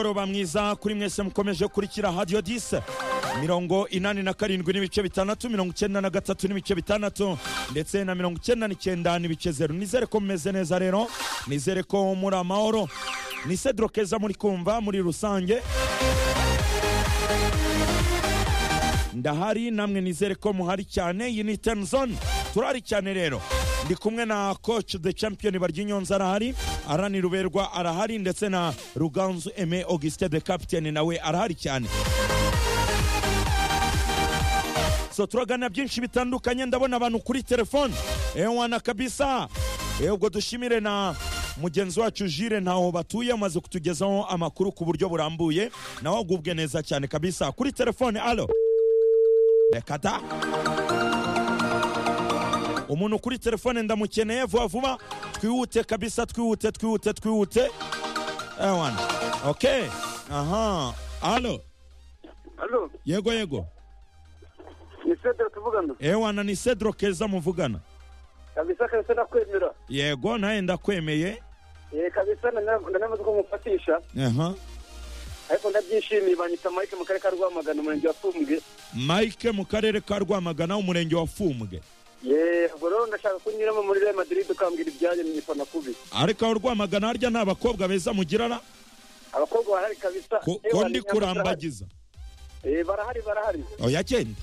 mugoroba mwiza kuri mwese mukomeje kurikira hadiyo dise mirongo inani na karindwi n'ibice bitandatu mirongo icyenda na gatatu n'ibice bitandatu ndetse na mirongo icyenda n'icyenda n'ibice zeru nizere ko mumeze neza rero nizere ko muri amahoro ni cedro keza muri kumva muri rusange ndahari namwe nizere ko muhari cyane iyi ni teni zone turahari cyane rero ndi kumwe na coach the champion baryinyonza arahari arani ruberwa arahari ndetse na ruganzu eme auguste the captain nawe arahari cyane so turagana byinshi bitandukanye ndabona abantu kuri telefone ewana kabisa Eh, ubwo dushimire na mugenzi wacu jire ntaho batuye amaze kutugezaho amakuru ku buryo burambuye nawe agubwe neza cyane kabisa kuri telefone alo reka da umuntu kuri telefone ndamukeneye vuba vuba twihute kabisa twihute twihute twihute ewana okay aha alo Alo, yego yego ni Cedro tuvugana. ewana ni cedro keza muvugana Kabisa kabisa nakwemera. yego nawe ndakwemeye Eh kabisa ndanamaze ko mufatisha aha ariko ndabyishimiye banyita Mike mu karere ka Rwamagana umurenge wa Fumbwe. mike mu karere ka rwamagana umurenge wa fumbwe Yee, ubwo rero ndashaka kunyuramo muri Real Madrid ukambwira ibyanyu nyifana kubi. ariko aho rwamagana harya nta bakobwa beza mugirana Abakobwa barahari kabisa. ko Eh, ko barahari, ndi kurambagiza Eh barahari barahari. oya genda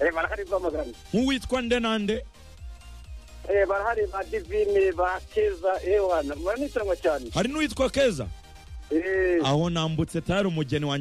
Eh barahari Rwamagana. nk'uwitwa nde nande Eh barahari ba Divine ba Keza eh wana. Muranitanwa cyane. hari n'uwitwa keza Eh aho nambutse tayari umugeni wanjye